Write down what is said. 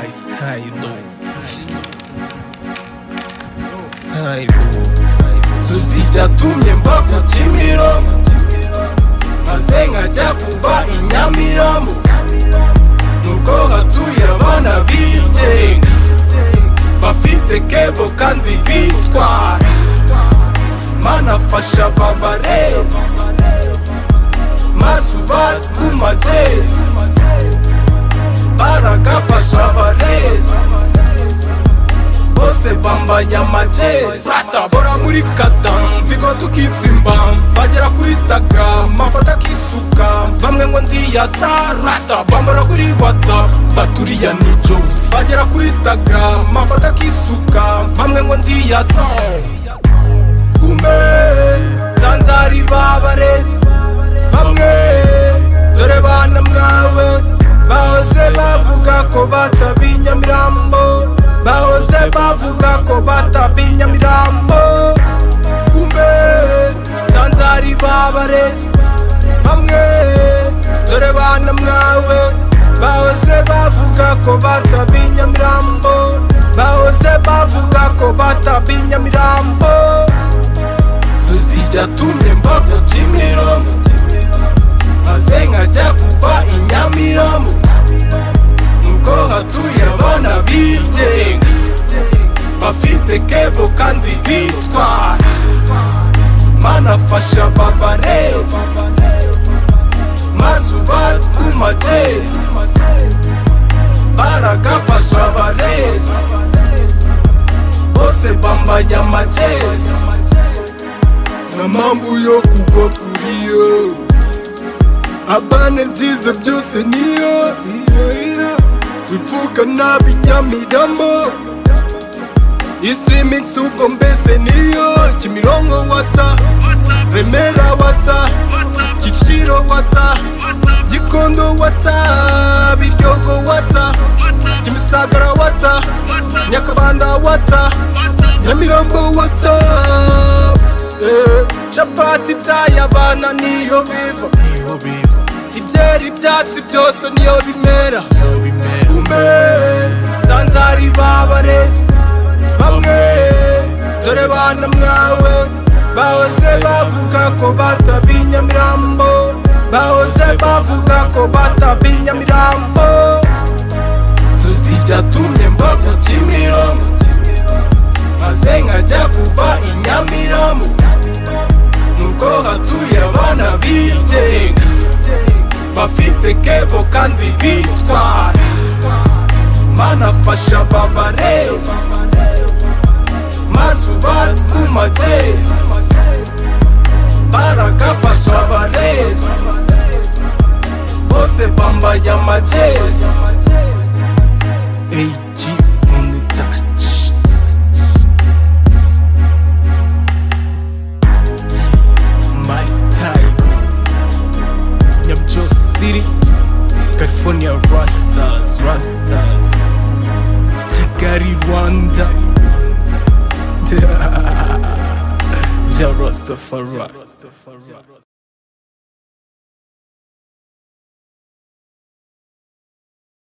態度態度 tuzijya tumyemva ku kimironko maze nkajya kuva i nyamirambo nuko hatuye abana bigenga bafite kebo kandi bitwara mana fasha babarezi maso ubatse ku majezi baragafasha abarezi bose bambaye amajezi bora muri kadamu vigo tukitsimba bagera kuri instagram mafoto akisuka bamwe ngo ndiyatsa rasta bambara kuri whatsapp baturiya ni jose bagera kuri instagram mafoto akisuka bamwe ngo ndiyatsa kumbe zanzari babarezi bamwe dore bana mwawe bahoze bavuga ko batabiye nyamirambo bahoze bavuga ko batabiye nyamirambo kumbe zanzari babarezi bamwe dore bana mwawe bahoze bavuga ko batabiye nyamirambo bahoze bavuga ko batabiye nyamirambo tuzijya tumyemva ku kimironko maze nkajya kuva i nyamirambo nuko hatuye abana bigenga bafite kebo kandi bitwara mana fasha babarezi maze ubatse ku majezi baragafasha abarezi bose bambaye amajezi nta mpamvu yo kugwa twuriyeho abana byiza byose niyo bivuga nabi nyamiramo isirimikisi ubwo mbese niyo kimironko watsa remera watsa kicukiro watsa gikondo watsa biryogo watsa kimisagara watsa nyakabanda watsa nyamirambo watsa Eh, capati by'ayabana niyo biva ibyera ibyatsi byose niyo bimera kumbe zanzari babarezi bamwe dore bana mwawe bahoze bavuga ko batabiye nyamirambo bahoze bavuga ko batabiye nyamirambo tuzijya tumyemva ku kimironko maze nkajya kuva i nyamirambo nuko hatuye abana bigenga bafite kebo kandi bitwara mana fasha babarezi maze ubatse ku majezi baragafasha abarezi bose bambaye amajezi AG on the touch My style Nyamjo City California Rastas Rastas Kigali Rwanda Ja Rastafari